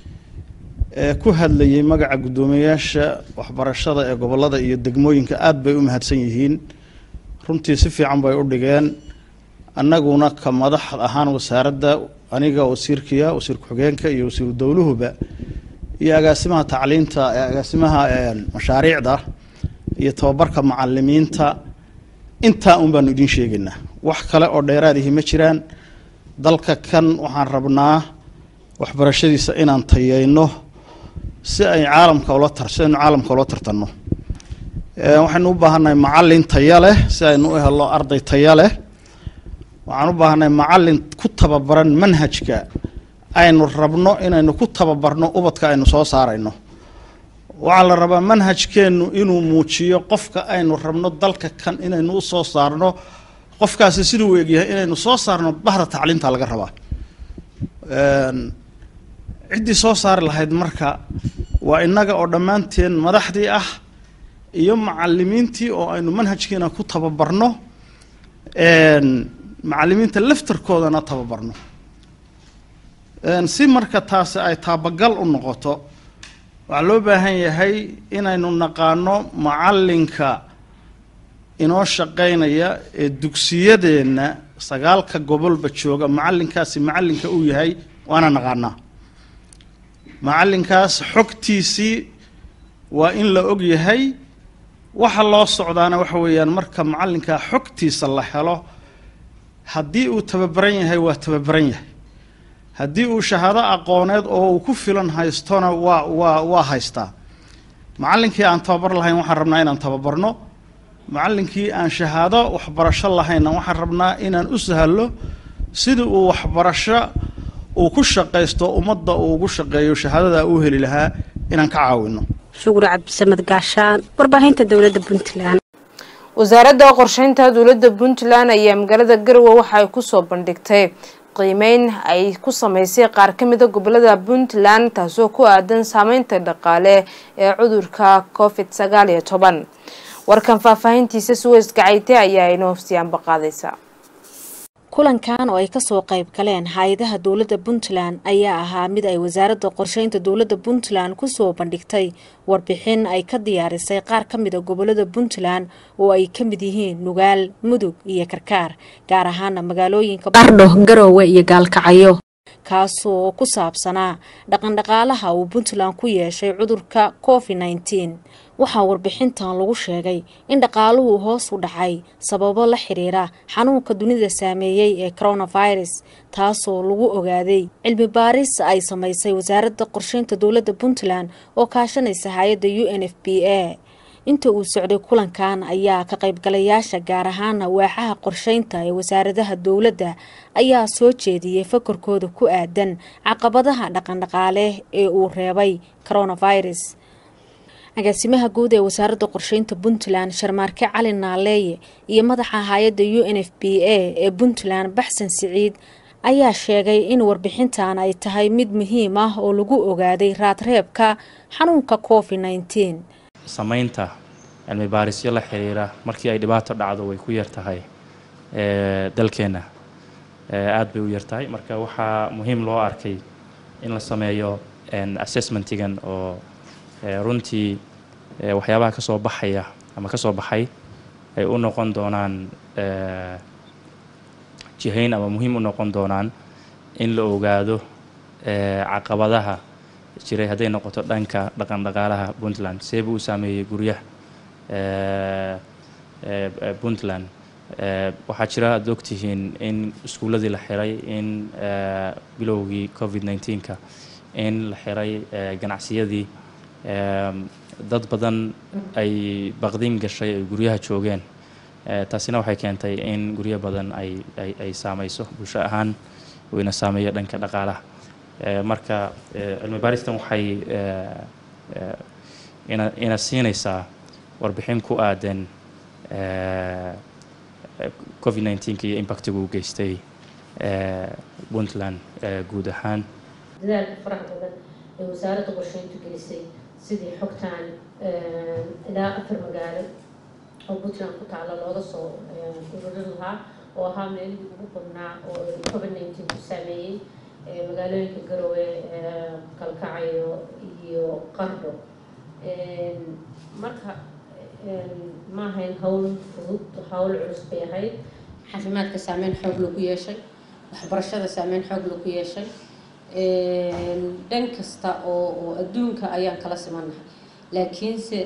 Speaker 17: ee ku hadlayay magaca guddoomiyayaasha waxbarashada ee gobolada iyo degmooyinka aada bay u mahadsan yihiin runtii si fiican bay u dhigeen annaguna ka madax ahaan wasaaradda aniga wasiirkiya wasiir ku-xigeenka iyo wasiiru dowluhuba iyo agaasimaha tacliinta agaasimaha mashaariicda iyo tababarka macalimiinta intaa un baanu idiin sheegaynaa wax kale oo dheeraadihi ma jiraan dalka kan waxaan rabnaa waxbarashadiisa inaan tayeyno si ay caalamka ula tar si aynu caalamka ula tartanno waxaynu u baahannahay macalin taya leh si aynu u helo arday taya leh waxaan u baahannahay macalin ku tababaran manhajka aynu rabno inaynu ku tababarno ubadka aynu soo saarayno waxaa la rabaa manhajkeennu inuu muujiyo qofka aynu rabno dalka kan inaynu u soo saarno qofkaasi siduu u egyahay inaynu soo saarno bahda tacliinta laga rabaa ciddii soo saari lahayd marka waa innaga oo dhammaanteen madaxdii ah iyo macalimiintii oo aynu manhajkiina ku tababarno macalimiinta laftarkoodana tababarno si marka taasi ay taabagal u noqoto waxaa loo baahan yahay inaynu naqaano macalinka inoo shaqaynaya ee dugsiyadeenna sagaalka gobolba jooga macalinkaasi macalinka uu yahay waana naqaanaa macalinkaas xogtiisii waa in la og yahay waxa loo socdaana waxa weeyaan marka macalinkaa xogtiisa la helo haddii uu tababaran yahay waa tababaran yahay haddii uu shahaado aqooneed oo uu ku filan haystona waa waa waa haystaa macallinkii aan tababar lahayn waxaan rabnaa inaan tababarno macallinkii aan shahaado waxbarasho lahaynna waxaan rabnaa inaan u sahalo sidii uu waxbarasho uu ku shaqaysto ummadda uu ugu shaqeeyo shahaadada uu heli lahaa inaan ka caawino
Speaker 12: shukri cabdisamed gaashaan warbaahinta dowladda puntland
Speaker 2: wasaaradda qorsheynta dowladda puntland ayaa magaalada garowe waxa ay kusoo bandhigtay qiimeyn ay ku sameysay qaar ka mida gobolada puntland taasoo ku aadan saameynta dhaqaale ee cudurka covid sagaal iyo toban warkan faahfaahintiisa suweys gacayte ayaa inoo siyaanba qaadaysa
Speaker 18: kulankan oo ay kasoo qayb galeen hay-adaha dowladda puntland ayaa ahaa mid ay wasaaradda qorsheynta dowladda puntland kusoo bandhigtay warbixin ay ka diyaarisay qaar ka mida gobolada puntland oo ay ka mid yihiin nugaal mudug iyo karkaar gaar ahaana magaalooyinka bardho garoowe iyo gaalkacyo kaasoo ku saabsanaa dhaqandhaqaalaha uu puntland ku yeeshay cudurka covid nneteen waxaa warbixintan lagu sheegay in dhaqaaluhu hoos u dhacay sababo la xiriira xanuunka dunida saameeyey ee coronavirus taasoo lagu ogaaday cilmi baaris ay samaysay wasaaradda qorsheynta dowladda puntland oo kaashanaysa hay-adda u n f b a inta uu socday kulankan ayaa ka qaybgalayaasha gaar ahaana waaxaha qorsheynta ee wasaaradaha dowladda ayaa soo jeediyey fakarkooda ku aadan caqabadaha dhaqandhaqaale ee uu reebay coronavirus agaasimaha guud ee wasaaradda qorsheynta puntland sharmaarke cali naaleeye iyo madaxa hay-adda u n f b a ee puntland baxsan siciid ayaa sheegay in warbixintan ay tahay mid muhiim ah oo lagu ogaaday raadreebka xanuunka covid nneteen
Speaker 19: samaynta cilmi baarisyo la xiriira markii ay dhibaato dhacdo way ku yar tahay dalkeenna aada bay u yar tahay marka waxaa muhiim loo arkay in la sameeyo assessmentigan oo runtii waxyaabaha ka soo baxaya ama ka soo baxay ay u noqon doonaan jihayn ama muhiim u noqon doonaan in la ogaado caqabadaha jiray hadday noqoto dhanka dhaqan dhaqaalaha puntland seebuu u saameeyey guryaha puntland waxaa jira aada ogtihiin in iskuulladii la xiray in bilowgii covid nneteen-ka in la xiray ganacsiyadii dad badan ay baqdin gashay ay guryaha joogeen taasina waxay keentay in guryo badan ay ay ay saameyso bulsho ahaan wayna saameeyo dhanka dhaqaalaha marka cilmi baaristan waxay ina ina siinaysaa warbixin ku aadan covid nneteen-ka iyo impactiga uu geystay puntland guud ahaan
Speaker 20: dadaalka faraha badan ee wasaaradda qorsheyntu gelisay sidii xogtaan ilaa afar magaalo oo puntland ku taala looga soo ururin lahaa oo ahaa meelihii ugu badnaa oo covid nneteen ku saameeyey magaalooyinka garowe kalkacayo iyo qardho marka ma ahayn hawl fudud hawl culus bay ahayd caafimaadka saameyn xoog lagu yeeshay waxbarashada saameyn xoog lagu yeeshay dhan kasta oo oo adduunka ayaan kala simannahay laakiinse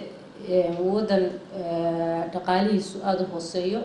Speaker 20: waddan dhaqaalihiisu aada u hooseeyo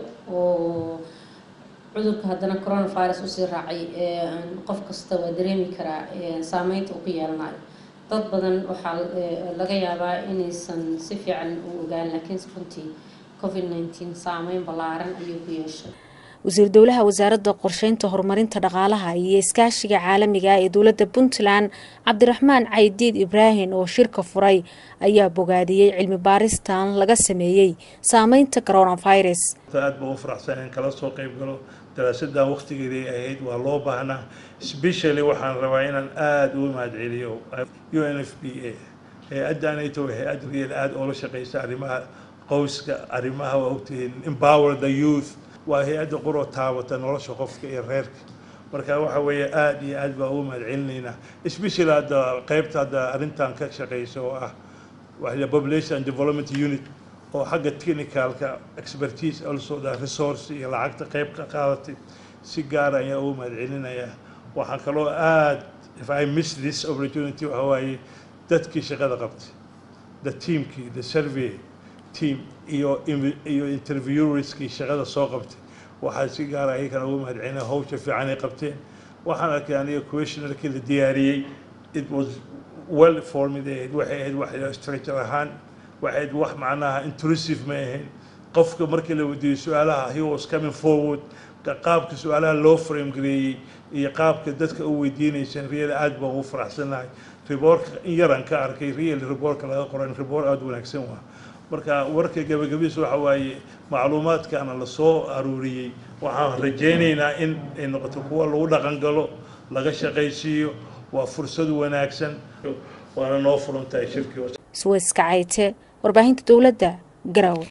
Speaker 20: oo cudurka haddana coronavirus usii raacay qof kasta waa dareemi karaa saameynta uu ku yeelanayo dad badan waxaa laga yaabaa inaysan si fiican u ogaan laakiinse runtii covid nneteen saameyn ballaaran ayuu ku yeeshay
Speaker 18: wasiir dowlaha wasaaradda qorsheynta horumarinta dhaqaalaha iyo iskaashiga caalamiga ee dowladda puntland cabdiraxmaan caydiid ibraahim oo shirka furay ayaa bogaadiyey cilmi baaristan laga sameeyey saameynta coronavirus
Speaker 21: aad baan u faraxsan in kala soo qayb galo daraasadan waqtigeedii ahayd waa loo baahnaa specially waxaan rabaa inaan aada uga mahadceliyo u n f b a hay-addanayto hay-ad riyal aada oola shaqeysa arrimaha qowska arrimaha waa ogtihiin empower the youth waa hay-adda quroo taabata nolosha qofka iyo reerka marka waxa weeye aada iyo aad baa uga mahadcelinaynaa especially hadda qeybta hadda arrintan ka shaqeysa oo ah waa population development unit oo xagga technicalka expertise also the resource iyo lacagta qeyb ka qaadatay si gaara ayaa uga mahadcelinayaa waxaan kaloo aad if i miss this opportunity waxa waaye dadkii shaqada qabtay the teamkii the survey team iyo iyo interviewerskii shaqada soo qabtay waxaa si gaara ayagana uga mahadcelinaya hawsha fiican ay qabteen waxaan arkay aniga questionarkii la diyaariyey it was well formed ahayd waxay ahayd wax structure ahaan waxay ahayd wax macnaha intrusive ma ahayn qofka markii la weydiiyey su-aalaha he was coming forward qaabka su-aalaha loo frame gareeyey iyo qaabka dadka u weydiinayseen real aad baan ugu faraxsanahay riboorka in yaran ka arkay real riboorka laga qoran riboor aada wanaagsan waa marka warka gabagabadiisa waxa waaye macluumaadkaana lasoo aruuriyey waxaan rajaynaynaa in ay noqoto kuwa lagu dhaqan galo laga shaqaysiiyo waa fursad wanaagsan waana noo furan tahay shirkii
Speaker 18: suweyska cayte warbaahinta dowladda garowe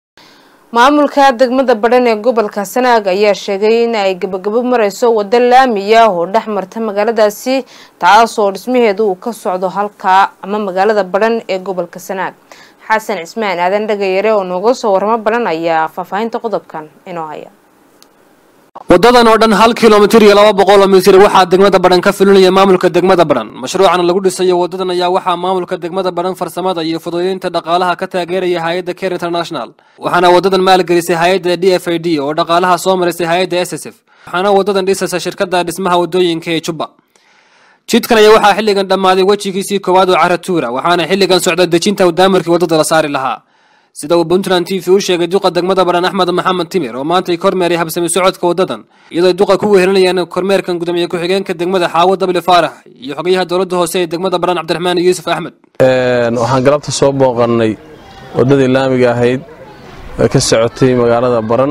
Speaker 2: maamulka degmada badhan ee gobolka sanaag ayaa sheegay in ay gabagabo mareyso wado laamiya oo dhex marta magaaladaasi taasoo dhismaheedu uu ka socdo halkaa ama magaalada badhan ee gobolka sanaag xasan cismaan aadan dhagayare oo nooga soo waramo badhan ayaa faahfaahinta qodobkan inoo haya
Speaker 1: wadadan oo dhan hal kilomitir iyo laba boqol oo mitir waxaa degmada badhan ka fulinaya maamulka degmada badhan mashruucan lagu dhisayo wadadan ayaa waxaa maamulka degmada badhan farsamada iyo fududeynta dhaqaalaha ka taageeraya hay-adda care international waxaana wadadan maalgelisay hay-adda d f i d oo dhaqaalaha soo marisay hay-adda s s f waxaana wadadan dhisaysa shirkada dhismaha wadooyinka ee jubba jidkan ayaa waxaa xilligan dhammaaday wejigiisii koowaad oo caratuura waxaana xilligan socda dejinta daamarkii wadada la saari lahaa sida uu puntland t v u sheegay duqa degmada badhan axmed maxamed timir oo maantay kormeeray habsami socodka wadadan iyadoo duqa ku wehelinayaan kormeerkan gudoomiye ku-xigeenka degmada xaawo dabli faarax iyo xogayaha dowladda hoose ee degmada badhan cabdiraxmaan yuusuf axmed
Speaker 10: waxaan galabta soo booqannay waddadii laamiga ahayd ee ka socotay magaalada baran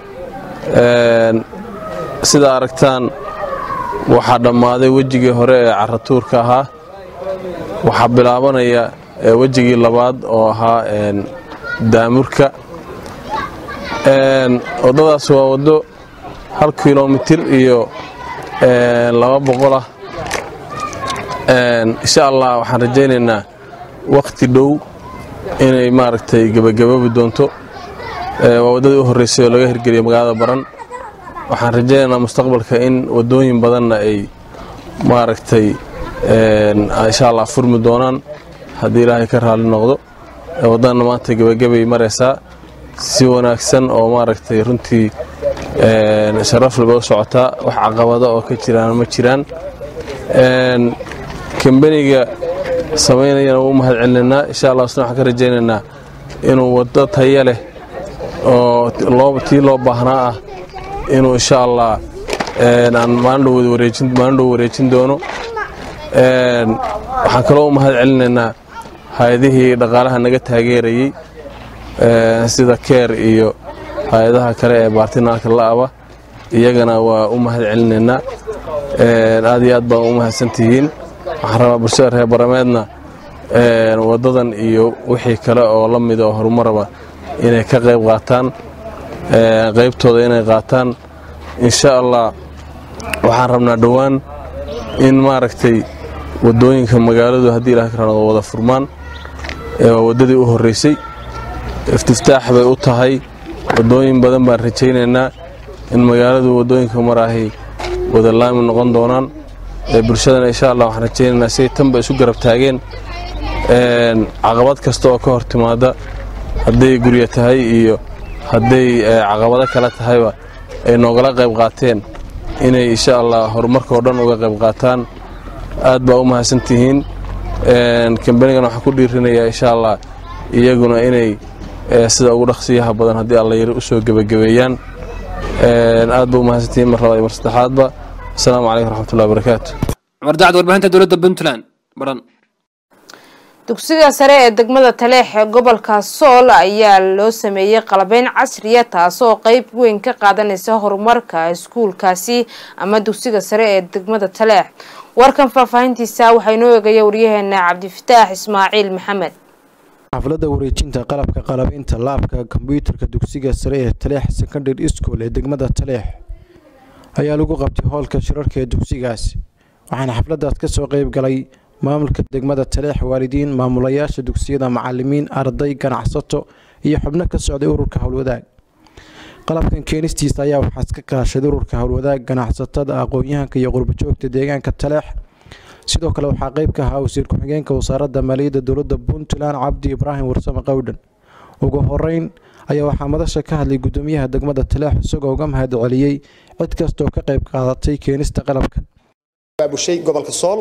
Speaker 10: sida aragtaan waxaa dhammaaday wejigii hore ee caratuurka ahaa waxaa bilaabanaya wejigii labaad oo ahaa daamurka waddadaas waa waddo hal kilomitir iyo laba boqol ah insha allah waxaan rajaynaynaa wakhti dhow inay maaragtay gebagababi doonto waa waddadii u horreysay oo laga hirgeliyo magaalada baran waxaan rajaynaynaa mustaqbalka in waddooyin badanna ay maaragtay insha allah furmi doonaan haddii ilaahay ka raalli noqdo waddanna maanta gebagabay maraysaa si wanaagsan oo maaragtay runtii sharaf laba u socotaa wax caqabada oo ka jiraan ma jiraan kambaniga samaynayana waa u mahad celinaynaa insha allah isna waxaan ka rajaynaynaa inuu waddo taya leh oo tii loo baahnaa ah inuu insha allah aan maalin dhow wareejin doono waxaan kaloo u mahad celinaynaa hay-adihii dhaqaalaha naga taageerayey sida keer iyo hay-adaha kale ee baartinaalka la'aba iyagana waa u mahad celinaynaa aad iyo aad baan u mahadsantihiin waxaan rabaa bulshada reer barameedna waddadan iyo wixii kale oo la mida oo horumaraba inay ka qayb qaataan qaybtooda inay qaataan insha allah waxaan rabnaa dhowaan in maaragtay waddooyinka magaaladu haddii ilaah ka raado wada furmaan waa waddadii u horreysay iftiftaax bay u tahay waddooyin badan baan rajaynaynaa in magaaladu waddooyinka maraahay wada laami noqon doonaan bulshadana insha allah waxaan rajaynaynaa siday tanba isu garab taageen caqabad kasta oo ka hor timaada hadday guryo tahay iyo hadday caqabado kale tahayba ay noogala qayb qaateen inay insha allah horumarka oo dhan uga qayb qaataan aad baa u mahadsantihiin kambanigana waxaan ku dhiirinayaa insha allah iyaguna inay sida ugu dhaqsiyaha badan haddii alla yari usoo gebagabeeyaan aad ba u mahadsantihiin mar labaad iyo mar saddexaadba asalaamu calaykum raxmatullahi wabarakaatu
Speaker 1: cumar dacd warbaahinta dowladda puntland baran
Speaker 2: dugsiga sare ee degmada taleex ee gobolka sool ayaa loo sameeyey qalabeyn casriya taasoo qeyb weyn ka qaadanaysa horumarka iskuulkaasi ama dugsiga sare ee degmada taleex warkan faahfaahintiisa waxaa inoo eegaya waryaheena cabdifataax ismaaciil maxamed
Speaker 22: xafladda wareejinta qalabka qalabeynta laabka kombyuutarka dugsiga sare ee taleex secondary school ee degmada taleex ayaa lagu qabtay hoolka shirarka ee dugsigaasi waxaana xafladdaas kasoo qeyb galay maamulka degmada taleex waalidiin maamulayaasha dugsiyada macalimiin arday ganacsato iyo xubno ka socday ururka howlwadaag qalabkan keenistiisa ayaa waxaa iska kaashaday ururka howlwadaag ganacsatada aqoon-yahanka iyo qurbajoogta deegaanka taleex sidoo kale waxaa qeyb ka ahaa wasiir ku-xigeenka wasaaradda maaliyadda dowladda puntland cabdi ibraahim warsame qowdhan ugu horeyn ayaa waxaa madasha ka hadlay gudoomiyaha degmada taleex isagoo uga mahad celiyey cid kastaoo ka qeyb qaadatay keenista qalabkan
Speaker 23: gobolka sool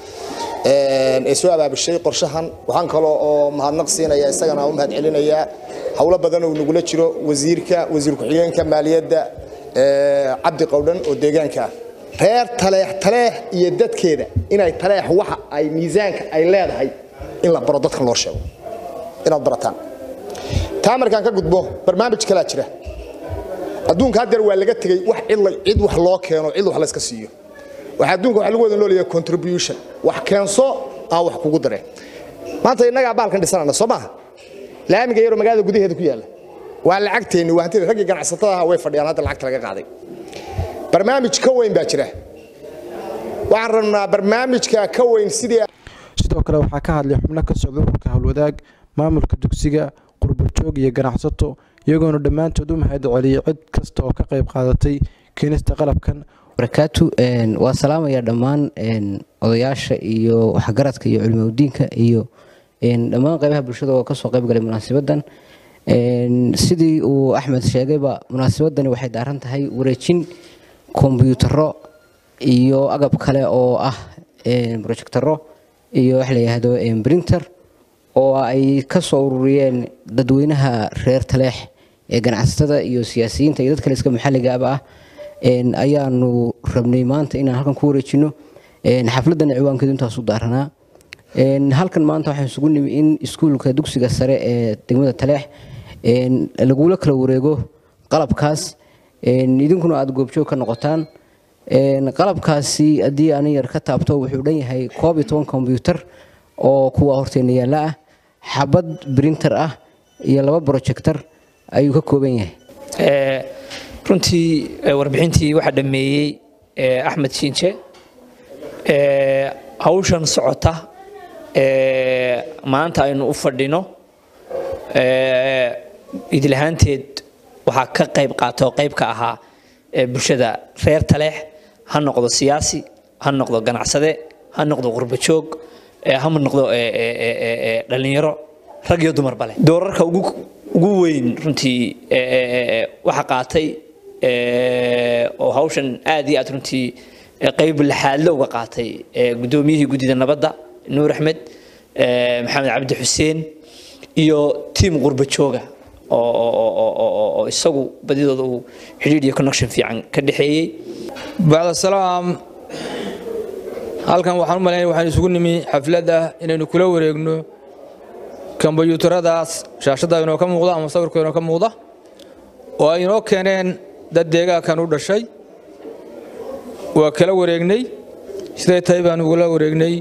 Speaker 23: ee soo abaabushay qorshahan waxaan kaloo oo mahadnaq siinaya isagana u mahad celinayaa howlo badan oo nagula jiro wasiirka wasiir ku-xigeenka maaliyadda cabdi qowdhan oo deegaanka ah reer taleex taleex iyo dadkeeda inay taleex waxa ay miisaanka ay leedahay in la baro dadkan loo sheego inaad barataan taa markaan ka gudbo barnaamij kalaa jira adduunka haddeer waa laga tegey wax cid wax loo keeno cid wax layska siiyo waxa adduunka waxa lagu wada noolayaa contribution wax keenso aan wax kugu dareen maanta innagaa baalkan dhisanana soo maaha laamiga yaroo magaalada gudaheeda ku yaalla waa lacagteenni waa hantida raggii ganacsatada ahaa way fadhiyaan hadda lacagta laga qaaday barnaamij ka weyn baa jira waxaan rabnaa barnaamijka ka weyn sidii
Speaker 22: sidoo kale waxaa ka hadlay xubno ka socda ururka howlwadaag maamulka dugsiga qurbajoog iyo ganacsato iyagoona dhammaantood u mahad celiyey cid kasta oo ka qayb qaadatay keenista qalabkan
Speaker 3: barakaatu waa salaamaya dhammaan odayaasha iyo waxgaradka iyo culimaudiinka iyo dhammaan qaybaha bulshada oo kasoo qayb galay munaasabadan sidii uu axmed sheegayba munaasabadani waxay daaran tahay wareejin kombyutaro iyo agab kale oo ah projectaro iyo wax la yidhaahdo printer oo ay ka soo ururiyeen dadweynaha reer taleex ee ganacsatada iyo siyaasiyiinta iyo dad kale iska maxalligaaba ah ayaanu rabnay maanta inaan halkan ku wareejino xafladan ciwaankeedu intaasu daaranaa halkan maanta waxaan isugu nimi in iskuulka dugsiga sare ee degmada taleex lagula kala wareego qalabkaas idinkuna aada goobjoog ka noqotaan qalabkaasi haddii aan yar ka taabto wuxuu dhan yahay koob iyo toban kombyutar oo kuwa horteena yaalla ah xabad brinter ah iyo laba projector ayuu ka kooban yahay
Speaker 4: runtii warbixintii waxaa dhameeyey axmed shiinje hawshan socota maanta aynu u fadhino idilahaanteed waxaa ka qayb qaata oo qayb ka ahaa bulshada reer taleex ha noqdo siyaasi ha noqdo ganacsade ha noqdo qurbajoog ha noqdo dhallinyaro rag iyo dumarba leh doorarka ugu weyn runtii waxa qaatay oo hawshan aad iyo aad runtii qayb laxaadle uga qaatay guddoomiyihii guddida nabadda nuur axmed maxamed cabdi xuseen iyo tiim qurbajooga oo isagu badidooda uu xidhiidh iyo connection fiican ka dhexeeyey
Speaker 5: bacda salaam halkan waxaan u malaynaya waxaan isugu nimi xaflad ah inaynu kula wareegno kombyuutaradaas shaashadda inoo ka muuqda ama sawirka inoo ka muuqda oo ay inoo keeneen dad deegaankan u dhashay waa kala wareegnay siday tahay baan ugula wareegnay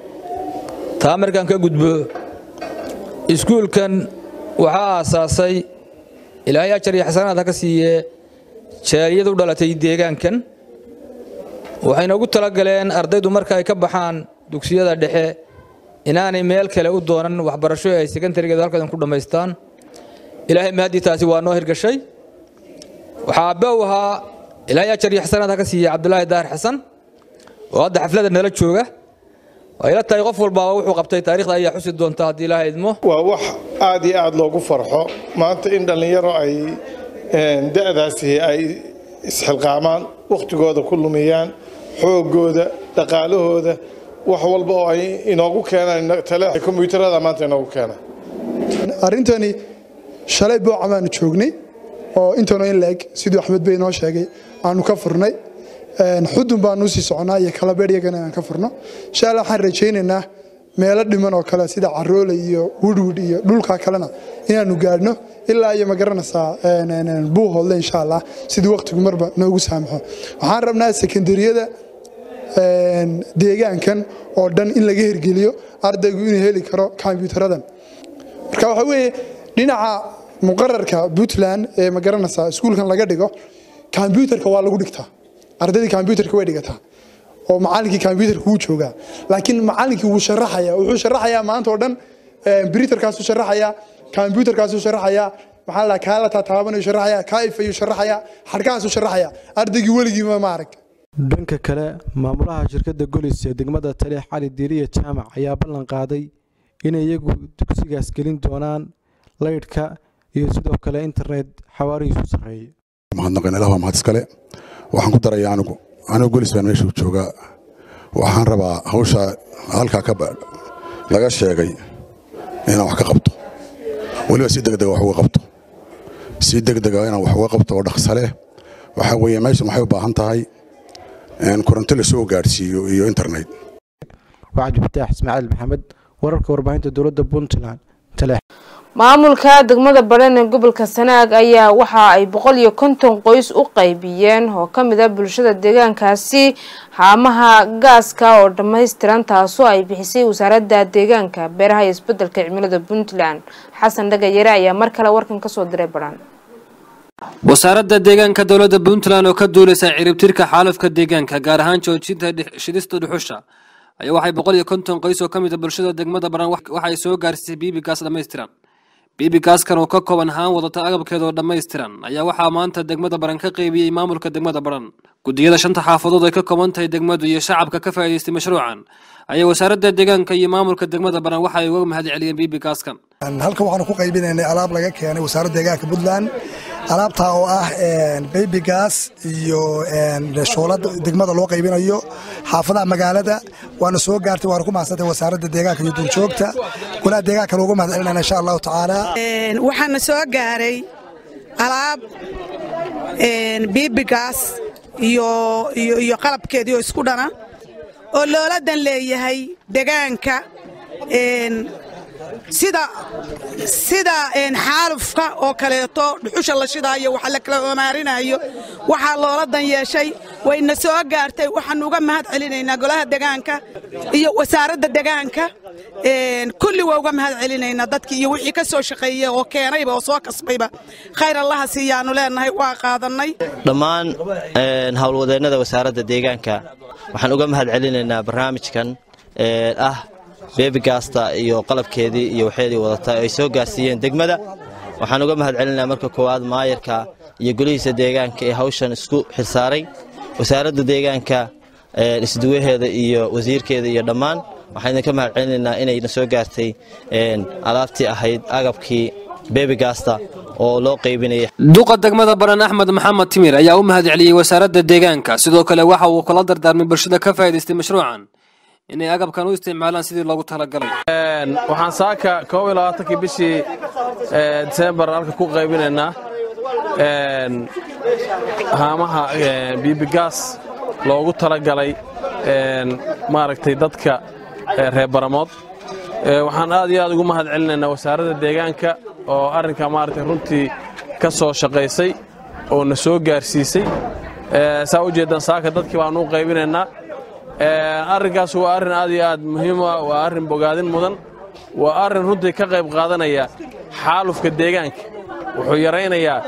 Speaker 5: taa markaan ka gudbo iskuulkan waxaa aasaasay ilaahay ajar iyo xasanaad ha ka siiyee jaaliyad u dhalatay deegaankan waxayna ugu talagaleen ardaydu marka ay ka baxaan dugsiyada dhexe inaanay meel kale u doonan waxbarasho ay sekondarigeedu halkadan ku dhammaystaan ilaahay mahadii taasi waa noo hirgashay waxaa abbe u ahaa ilaahay ajar iyo xasanaad ha ka siiyey cabdulaahi daahir xasan oo hadda xafladda nala jooga waa ila tahay qof walbaaba wuxuu qabtay taariikhda ayaa xusi doonta haddii ilaahay idmo
Speaker 24: waa wax aad iyo aad loogu farxo maanta in dhallinyaro ay da'daasi ay isxilqaamaan wakhtigooda ku lumiyaan xoogooda dhaqaalahooda wax walba oo ay inoogu keenaan tale kombiyuutarada maanta inoogu keenaan
Speaker 25: arrintani shalay booca baanu joognay oo intanoo in la-eg siduu axmed bey noo sheegay aanu ka furnay xudun baanu usii soconaa iyo kalabeer iyagana aan ka furno insha allah waxaan rajaynaynaa meelo dhiman oo kale sida caroole iyo woodwood iyo dhulka kalena inaanu gaadhno ilaa iyo magaranaysaa buuhoodle insha allah sidii waqtigu marba noogu saamaxo waxaan rabnaa sekondariyada deegaankan oo dhan in laga hirgeliyo ardaygu inuu heli karo kombyutaradan marka waxa weeye dhinaca muqararka puntland ee magaranaysaa iskuulkan laga dhigo kombyutarka waa lagu dhigtaa ardaydii kombyutarka way dhigataa oo macallinkii kombyutarka wuu joogaa laakiin macallinkii wuu sharaxaya wuxuu sharaxayaa maanta oo dhan britarkaasuu sharaxayaa kombyutarkaasuu sharaxayaa maxaa la kaa la taataabanayu sharaxayaa kaa ifayuu sharaxayaa xadhkahaasuu sharaxayaa ardaygii weligiiba ma arag
Speaker 22: dhanka kale maamulaha shirkadda golis ee degmada taleex cali diiriya jaamac ayaa ballan qaaday inay iyagu dugsigaas gelin doonaan laydhka iyo sidoo kale internet xawaarihiisu sarreeyay
Speaker 26: mahadnaqeen ilah waa mahad iskale waxaan ku daraya anigu anigu golis baan meesha joogaa waxaan rabaa hawsha halkaa ka laga sheegay inaan wax ka qabto weliba si degdega wax uga qabto si degdega inaan wax uga qabto oo dhaqsa leh waxaa weeye meeshan waxay u baahan tahay koronto la soo gaadhsiiyo iyo internet
Speaker 22: waa cabdifataax ismaaciil maxamed wararka warbaahinta dowladda puntland taleex
Speaker 2: maamulka degmada badhan ee gobolka sanaag ayaa waxa ay boqol iyo konton qoys u qaybiyeen oo kamid ah bulshada deegaankaasi haamaha gaaska oo dhammaystiran taasoo ay bixisay wasaaradda deegaanka beeraha iyo isbedelka cimilada puntland xasan dhagayare ayaa mar kale warkan kasoo diray badhan
Speaker 1: wasaaradda deegaanka dowladda puntland oo ka duuleysa ciribtirka xaalufka deegaanka gaar ahaan joojinta shidista dhuxusha ayaa waxay boqol iyo konton qoys oo ka mid a bulshada degmada baran waxay soo gaarsiisay biibi gaas dhammaystiran bibigaaskan oo ka kooban haan wadata agabkeeda oo dhammaystiran ayaa waxaa maanta degmada baran ka qeybiyey maamulka degmada baran guddiyada shanta xaafadood ay ka kooban tahay degmadu iyo shacabka ka faa'iidaystay mashruucan ayaa wasaaradda deegaanka iyo maamulka degmada baran waxa ay uga mahad celiyeen bibigaaskan
Speaker 6: halkan waxaanu ku qaybinaynay alaab laga keenay wasaaradda deegaanka puntland alaabtaa oo ah baby gas iyo shoolada degmada loo qaybinayo xaafadaha magaalada waana soo gaartay waana ku mahadsantay wasaaradda deegaanka iyo duurjoogta golaha deegaanka loogu mahad celinayna insha allahu tacaala
Speaker 7: waxaana soo gaaray alaab bibigas iyo iyo qalabkeedii oo isku dhana oo looladan leeyahay degaanka sida sida xaalufka oo kaleeto dhuxusha la shidaayo waxa la kala omaarinayo waxaa loola dan yeeshay wayna soo gaartay waxaan uga mahad celinaynaa golaha degaanka iyo wasaaradda degaanka kulli waa uga mahad celinaynaa dadkii iyo wixii ka soo shaqeeyey oo keenayba oo soo kasbayba khayr allaha siiyaanu leenahay waa qaadannay
Speaker 8: dhammaan howlwadeennada wasaaradda deegaanka waxaan uga mahad celinaynaa barnaamijkan ah beebigasta iyo qalabkeedii iyo waxeedii wadata ay soo gaarsiiyeen degmada waxaan uga mahad celinaa marka koowaad maayarka iyo golihiisa deegaanka ee hawshan isku xilsaaray wasaaradda deegaanka isduwaheeda iyo wasiirkeeda iyo dhammaan waxaan idinka mahad celinaynaa inayna soo gaartay alaabtii ahayd agabkii beebigasta oo loo qaybinaya
Speaker 1: duqa degmada baran axmed maxamed timir ayaa u mahad celiyey wasaaradda deegaanka sidoo kale waxa uu kula dardaarmay bulshada ka faa'iidaystay mashruucan inay agabkan u isticmaalaan sidii loogu talagalay
Speaker 9: waxaan saaka koob iyo labaatankii bishii disembar halka ku qaybinaynaa haamaha bibigaas loogu talagalay maaragtay dadka reer baramood waxaan aad iyo aad ugu mahad celinaynaa wasaaradda deegaanka oo arrinka maaragtay runtii ka soo shaqaysay oo na soo gaarsiisay saa u jeeddaan saaka dadkii baanu u qaybinaynaa arrinkaas waa arrin aad iyo aad muhiim ah waa arrin bogaadin mudan waa arrin runtii ka qayb qaadanaya xaalufka deegaanka wuxuu yaraynayaa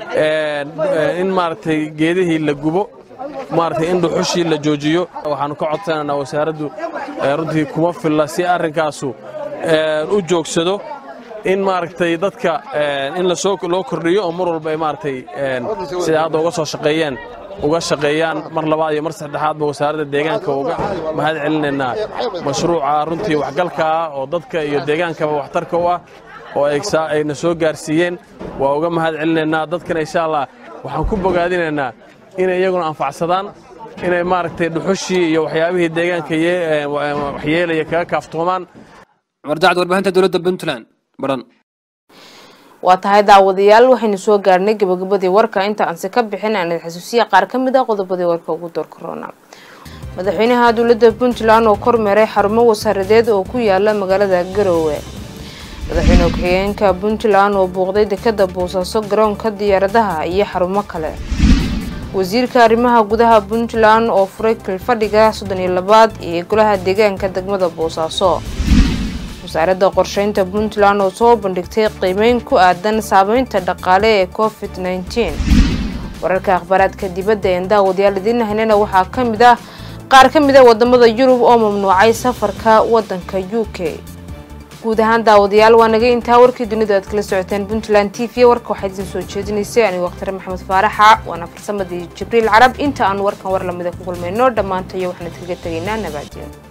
Speaker 9: in maaragtay geedihii la gubo maaragtay in dhuxushii la joojiyo waxaannu ka codsanaynaa wasaaraddu runtii kuma filla si arrinkaasu u joogsado in maaragtay dadka in lasoo loo kordhiyo oo mar walba ay maaragtay sida hadda uga soo shaqeeyeen uga shaqeeyaan mar labaad iyo mar saddexaadba wasaaradda deegaanka uga mahad celinaynaa mashruuca runtii waxgalka ah oo dadka iyo deegaankaba waxtarka u ah oo ayna soo gaarsiiyeen waa uga mahad celinaynaa dadkana insha allah waxaan ku bogaadinaynaa inay iyaguna anfacsadaan inay maaragtay dhuxushii iyo waxyaabihii deegaanka waxyeelaya kaga kaaftoomaan
Speaker 1: cumar dacd warbaahinta dowladda puntland baran
Speaker 2: waa tahay daawadayaal waxaynu soo gaarnay gabagabadii warka inta aanse ka bixin aan xasuusiya qaar ka mid ah qodobadii warka ugu door korona madaxweynaha dowladda puntland oo kormeeray xarumo wasaaradeed oo ku yaala magaalada garoowe madaxweyne ku-xigeenka puntland oo buuqday dekada boosaaso garoonka diyaaradaha iyo xarumo kale wasiirka arrimaha gudaha puntland oo furay kilfadhiga soddon iyo labaad iyo golaha deegaanka degmada boosaaso wasaaradda qorsheynta puntland oo soo bandhigtay qiimeyn ku aadan saameynta dhaqaale ee covid nneteen wararka akhbaaraadka dibadda een daawadayaal idiin haynana waxaa ka mid ah qaar ka mid a wadamada yurub oo mamnuucay safarka wadanka u k guud ahaan daawadayaal waa naga intaa warkii dunida aad kala socoteen puntland t v warka waxaa idin soo jeedinaysay anigu wakhtar maxamed faaraxa waana farsamadii jibriil carab inta aan warkan war lamida ku kulmayno dhammaantayo waxaan idkaga tegaynaa nabaadyo